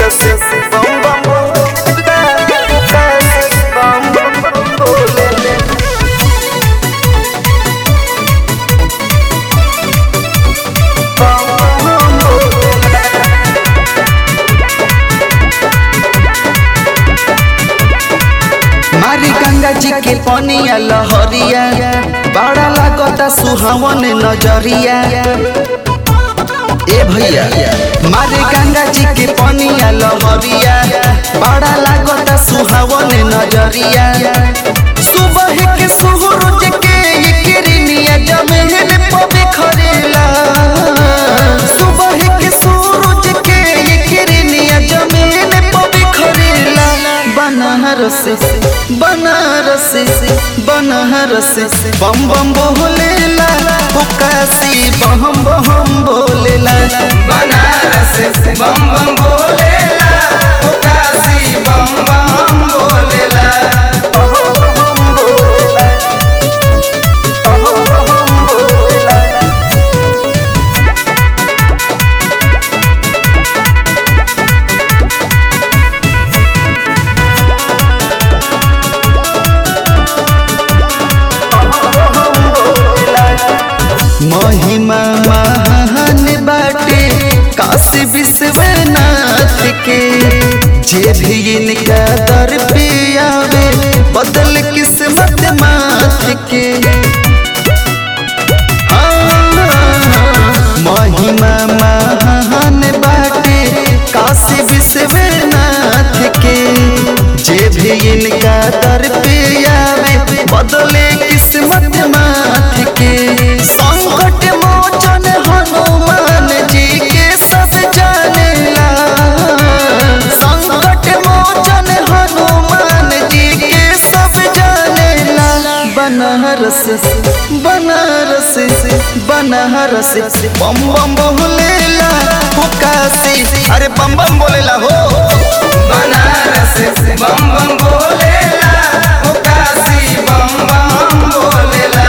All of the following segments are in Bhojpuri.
मारी गंगा जी के पनिया लहरिया बड़ा लागता सुहावन नजरिया ए भैया मारे गंगा जी के पनिया लहरिया बड़ा लागता सुहावन नजरिया सुबह के सूरज के ये किरनिया जमीन पे बिखरेला सुबह के सूरज के ये किरनिया जमीन पे बिखरेला बनारस बनारस बनारस बम बम बोलेला काशी बम बम बोलेला बनारस बम बम बोलेला काशी बम बम बोलेला महिमा महान बाटे काशी विश्वनाथ के जे भी इनका दर पे आवे बदल किस्मत माथ के महिमा महान बाटे काशी विश्वनाथ के जे भी इनका दर पे आवे बदले किस्मत माथ के संकट मोचन हनुमान जी के सब जानेला संकट मोचन हनुमान जी के सब जानेला बनारस बनारस बनारस बम बम बोलेला हो काशी अरे बम बम बोलेला हो बनारस बम बम बोलेला काशी बम बम बोलेला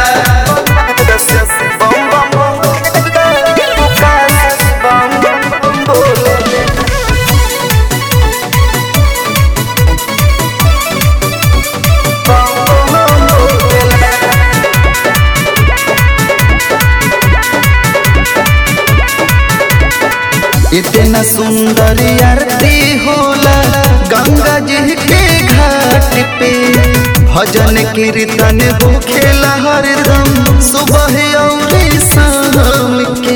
इतना सुंदर आरती होला गंगा जी के घाट पे भजन कीर्तन होखेला हरदम सुबह और शाम के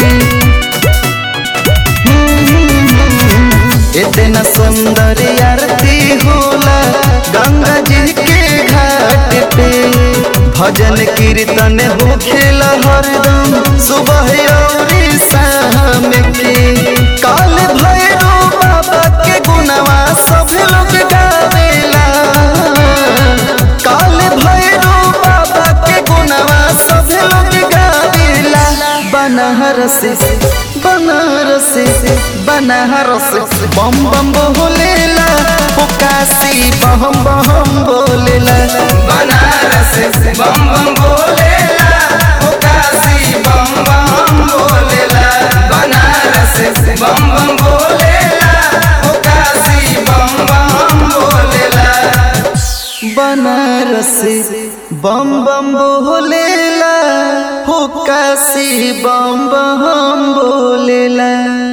इतना सुंदर आरती होला गंगा जी के घाट पे भजन कीर्तन होखेला हरदम सुबह और शाम के काल भैरव बाबा के गुणवा सब लोग गावेला काल भैरव बाबा के गुणवा सब लोग गावेला बनारस बनारस बनारस बम बम बोलेला हो काशी बम बम बोलेला बनारस बम बम बोलेला काशी बम बम बोलेला बनारस बम बम बोलेला काशी बम बम बोलेला बनारस बम बम बोलेला हो काशी बम बम बोलेला